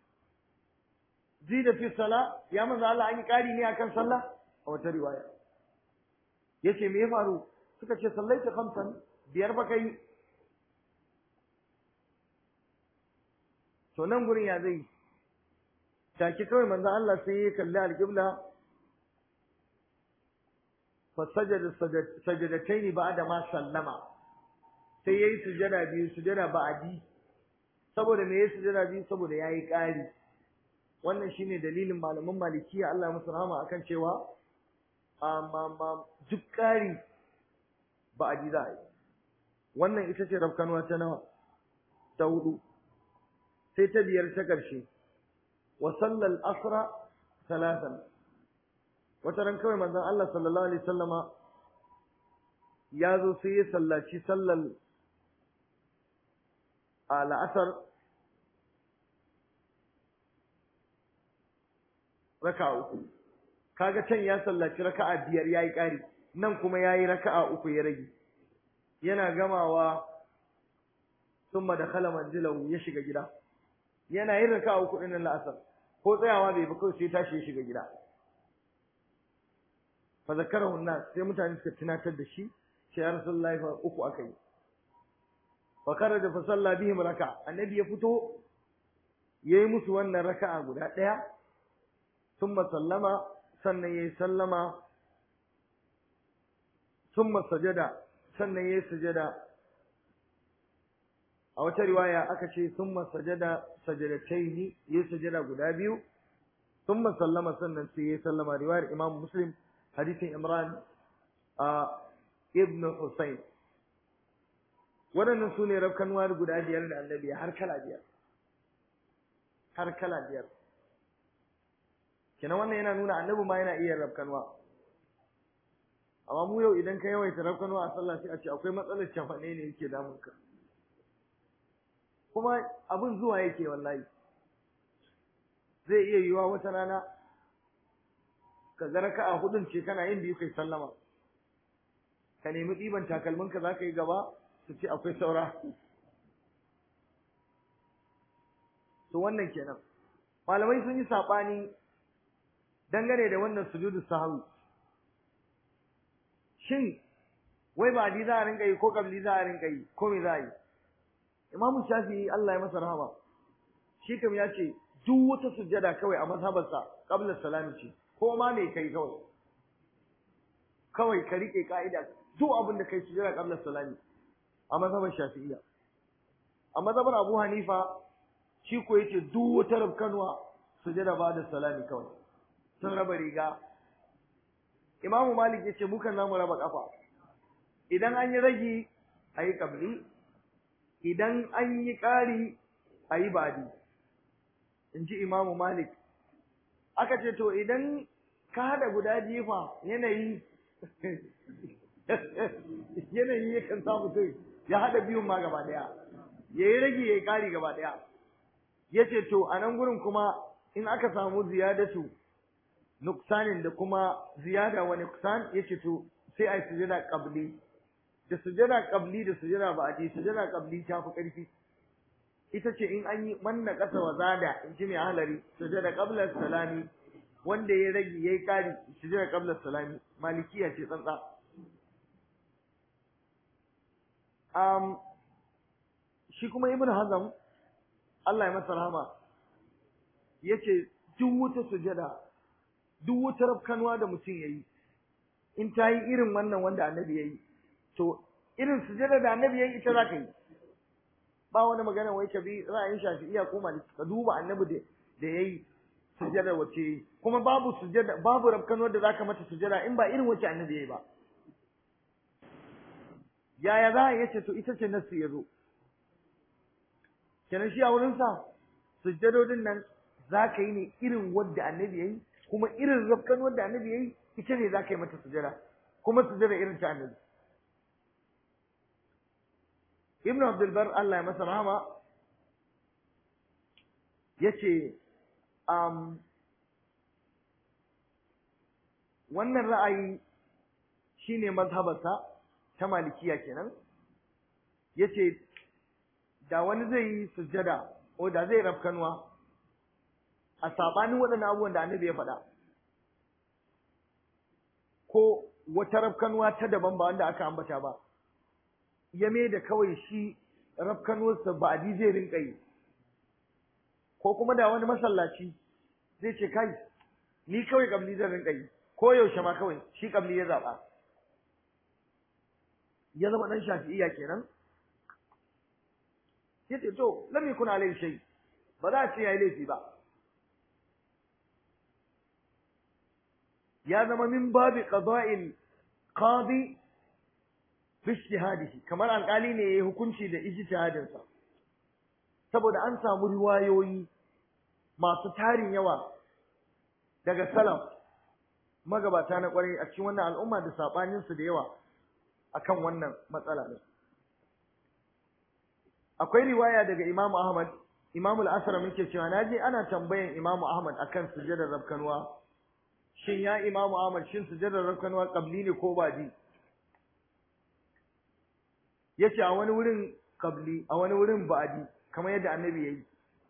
zida fi sala ya manzo Allah an yi kari ne akan sallah a wata riwaya yace me ya faru suka ce sallaita khamsan biyar ba kai to nan gurin ya zai take kawai manzo Allah sai ya kalli alqibla fa sajada sajadataini ba'da ma sallama sai yayi sujada biyu sujada ba'di saboda me yayi sujada biyu saboda yayi ƙari wannan shine dalilin malaman malikiya Allah musu rahama akan cewa amma duk ƙari ba'di za a yi wannan ita ce rafkanuwa ta nawa ta hudu sai ta biyar ta ƙarshe wa sallal asra talatan wata ran kawai manzon Allah sallallahu alaihi wasallama ya zo sai ya sallaci sallal a la'asar raka'a uku kaga can ya sallaci raka'a biyar yayi ƙari nan kuma yayi raka'a uku ya rage yana gamawa thumma dakhala manzilahu ya shiga gida yana yin raka'a uku din la'asar ko tsayawa bai ba kawai sai tashi ya shiga gida fa zakarahu an sai mutane suka tunatar da shi sai ya rasulullahi fa uku akai fa kharaja fa salla bihim raka'a annabi ya fito yayi musu wannan raka'a guda daya thumma sallama sannan yayi sallama thumma sajada sannan yayi sujada a wata riwaya aka ce thumma sajada sajadataini yayi sujada guda biyu thumma sallama sannan sai yayi sallama riwayar Imam Muslim hadisin Imran a Ibn Husayn waɗannan su ne rafkanuwa guda biyar da annabi har kala biyar har kala biyar kenan wannan yana nuna annabi ma yana iya rafkanuwa amma mu yau idan ka yawaita rafkanuwa a sallah sai a ce akwai matsalar cafane ne yake damun ka kuma abin zuwa yake wallahi zai iya yiwa wata rana ka ga raka'a hudun ce kana yin biyu kai sallama ka nemi ɗiban takalminka za ka yi gaba su ce akwai saura to wannan kenan malamai sun yi saɓani dangane da wannan sujudu sahwi shin wai ba di za a rinka yi ko kabli za a rinka yi ko me za a yi imamu shafi'i Allah ya masa rahama shi kam ya ce duk wata sujjada kawai a mazhabarsa qabla salami ce ko ma me kai kawai kawai ka rike ka'ida duk abin da kai sujjada qabla salami a mazhabar shafi'iyya a mazhabar abu hanifa shi ko yace duk wata rabkanwa sujjada ba da salami kawai sun raba riga imamu malik yace mu kan zamu raba kafa idan an yi ragi ayi kabli idan an yi ƙari ayi badi in ji imamu malik aka ce to idan ka haɗa guda jifa yanayi yanayi yakan sa mutum ya haɗa biyun ma gaba ɗaya ya yi rage ya yi ƙari gaba ɗaya ya ce to a nan gurin kuma in aka samu ziyadatu nuksanin da kuma ziyada wa nuksan ya ce to sai a yi sujada ƙabli da sujada ƙabli da sujada ba a ce sujada ƙabli ta fi ƙarfi ita ce in an yi manna ƙasa wa zada in ji mai halari sujada qabla salami wanda ya rage yayi kari sujada qabla salami malikiya ce tsantsa um shi kuma ibnu hazm Allah ya masa rahama yace duk wata sujada duk wata rafkanwa da mutum yayi in ta yi irin wannan wanda annabi yayi to irin sujada da annabi yayi ita za ka yi ba wani magana wai ka bi ra'ayin shafi'iyya ko maliki ka duba annabi da da yayi sujada wace yayi kuma babu sujada babu rabkano da zaka mata sujada in ba irin wace annabi yayi ba yaya za a yace to ita ce nasu yazo kenan shi a wurin sa sujadodin nan zaka yi ne irin wadda annabi yayi kuma irin rabkano da annabi yayi ita ne zaka yi mata sujada kuma sujada irin ta annabi ibn abdulbar Allah ya masa rahama yace um, wannan ra'ayi shine mazhabarsa ta malikiya kenan yace da wani zai yi sujjada ko da zai rafkanwa a sabanin waɗannan abubuwan da annabi ya faɗa ko wata rafkanwa ta daban ba wanda aka ambata ba ya mai da kawai shi rafkanuwarsa ba a zai rinka yi ko kuma da wani masallaci zai ce kai ni kawai kabli zan rinka yi ko yaushe ma kawai shi kabli ya zaɓa ya zama dan shafi'iyya kenan yace to lam yakun alayhi shay ba za a ce yayi laifi ba ya zama min babi qada'il qadi bi ijtihadihi kamar alƙali ne yayi hukunci da ijtihadin sa saboda an samu riwayoyi masu tarin yawa daga salaf magabata na kwarai a cikin wannan al'umma da sabanin su da yawa akan wannan matsala ne akwai riwaya daga Imam Ahmad Imam al-Asra muke cewa naje ana tambayan Imam Ahmad akan sujadar rabkanwa shin ya Imam Ahmad shin sujadar rabkanwa qabli ne ko baji yace a wani wurin qabli a wani wurin ba'di kamar yadda annabi yayi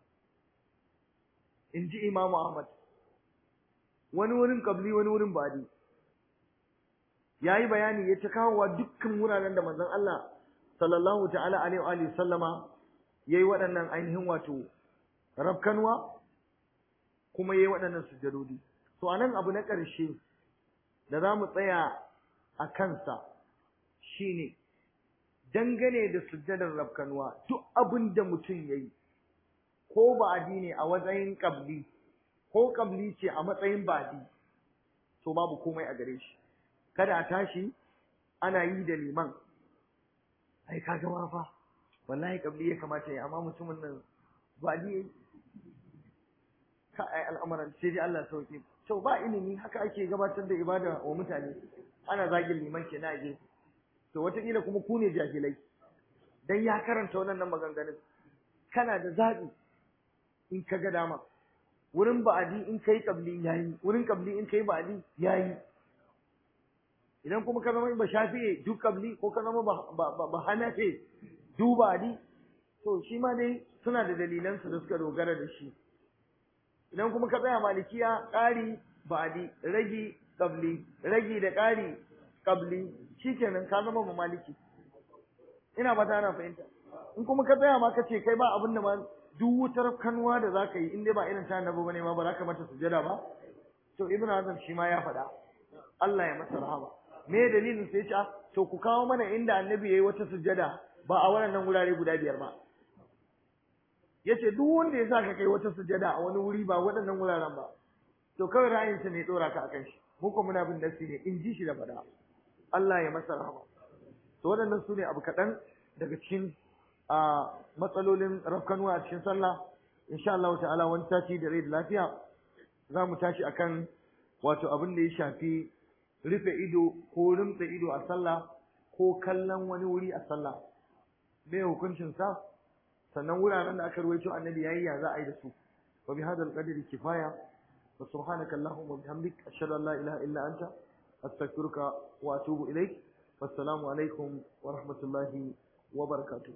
inji Imam Ahmad wani wurin qabli wani wurin ba'di yayi bayani yace kawowa dukkan wuraren da manzon Allah sallallahu ta'ala alaihi wa alihi sallama yayi waɗannan ainihin wato rabkanwa kuma yayi waɗannan sujadodi to anan abu na ƙarshe da za mu tsaya a kansa shine dangane da sujjadar rabkanwa duk abin da mutum yayi ko ba'adi ne a matsayin qabli ko qabli ce a matsayin ba'adi to babu komai a gare shi kada a tashi ana yi da liman ai kaga ma fa wallahi kabli ya kamata ya amma mutumin nan ba ni ka ai al'amuran sai dai Allah sauke to ba ilimi haka ake gabatar da ibada wa mutane ana zagin liman ke na ge to wataƙila kuma ku ne jahilai dan ya karanta wannan maganganun kana da zaɓi in ka ga dama wurin ba'adi in kai kabli yayi wurin kabli in kai ba'adi yayi idan kuma ka zama ba shafi'e duk kabli ko ka zama ba hanafe duk ba'adi to shi ma dai suna da dalilansu da suka dogara da shi idan kuma ka tsaya malikiya ƙari ba'adi ragi kabli ragi da ƙari kabli shikenan ka zama maliki ina ba ta ana fahimta in kuma ka tsaya ma ka ce kai ba abin da ma duk wutar kanwa da zaka yi in dai ba irin ta annabi bane ma ba za ka mata sujada ba to ibnu hazm shi ma ya faɗa Allah ya masa rahama me dalilin sai ya to ku kawo mana inda annabi yayi wata sujada ba a wannan wurare guda biyar ba yace duk wanda ya saka kai wata sujada a wani wuri ba waɗannan wuraren ba to kawai ra'ayinsa ne dora ka akan shi mu ko muna bin nasi ne in ji shi da fada Allah ya masa rahama to waɗannan su ne abu kaɗan daga cikin a matsalolin rafkanuwa a cikin sallah insha Allah ta'ala wani sati da rai da lafiya za mu tashi akan wato abin da ya shafi rufe ido ko rumtsa ido a sallah ko kallon wani wuri a sallah me hukuncin sa sannan wuraren da aka ruwaito annabi yayi ya za a yi da su wa bi hadal qadri kifaya wa subhanaka allahumma bihamdik ashhadu an la ilaha illa anta astaghfiruka wa atubu ilaik wassalamu alaikum wa rahmatullahi wa barakatuh